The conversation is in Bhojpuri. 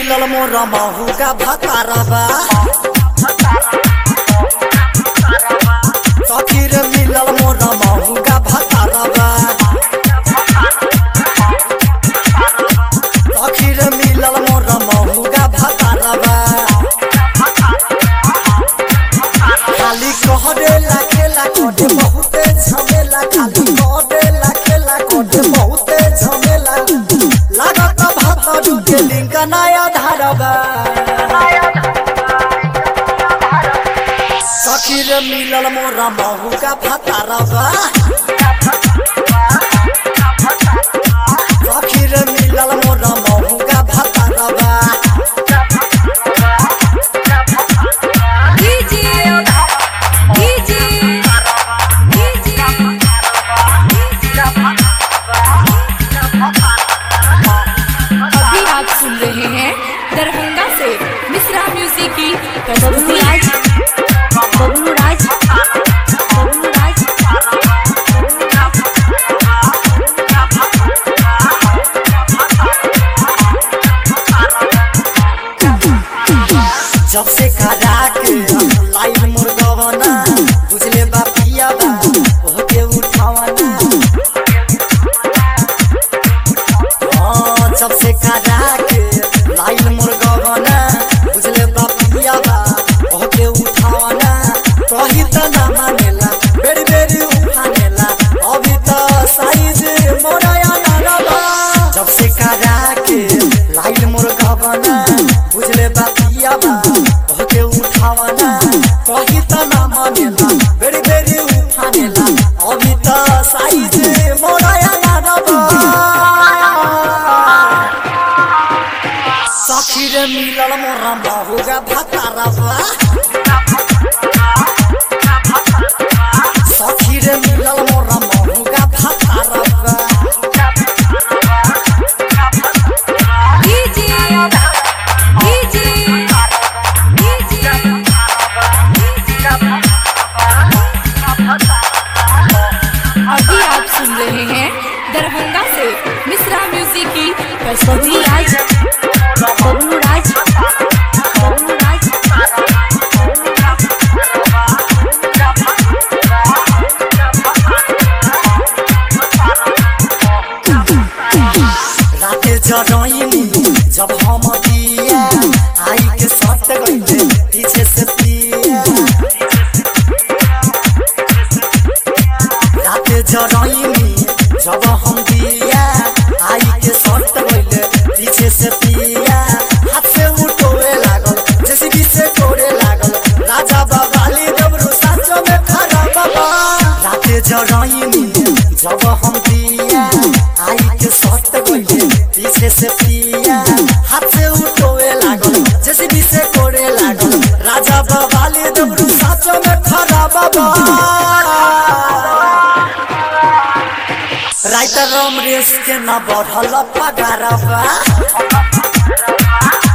मिलल मोर महू का भतारबा सखी रे मिलल मोर महू का भतारबा सखी रे मिलल मोर महू का भतारबा खाली कहरे ला खेला कोटे बहुते झमेला खाली कहरे ला खेला कोटे बहुते झमेला लागत भात डुके लिंक नया धारबा सखी रे मिलल मोरा महू का भतारबा सखी रे मिलल मोरा महू का भतारबा डीजे डीजे अभी आप सुन रहे हैं दरभंगा से मिश्रा म्यूजिक की बबलू राज बबलू राज बबलू राज बबलू राज जब से करा के लाइन मुर्गवना बुझले बा पिया बा ओके उठावना हाँ, जब से करा के लाइन मुर्गवना बुझले बा पिया बा ओके उठावना कही त ना मानेला बेरी बेरी उठानेला अभी त साइज मोराया ना रबा जब से करा के लाइन मुर्गवना बुझले बा पिया बा ओके उठावना कही त ना मानेला बेरी बेरी उठानेला अभी त साइज मोराया ना रबा सखी रे मिलल मोरा बहुगा भतारबा सखी रे मिलल मोरा बहुगा भतारबा डीजे डीजे अभी आप सुन रहे हैं दरभंगा से मिश्रा म्यूजिक की बबलू राज बबलू राज बबलू राज बबलू राज राते जरइनी जब हम दिया आई के सट गइले पीछे से पिया राते जरइनी जब हम दिया आई के सट गइले पीछे से पिया हाथ से उठोए लागल जेसीबी से तोड़े लागल राजा बाबाली डबरू साचो में खड़ा बाबा राते जरइनी जब हम दिया आई के सट गइले पीछे से पिया हाथ से उठोए लागल जेसीबी से तोड़े लागल राजा बाबाली डबरू साचो में खड़ा बाबा राइटर रमरेश के न बढ़ल पगारबा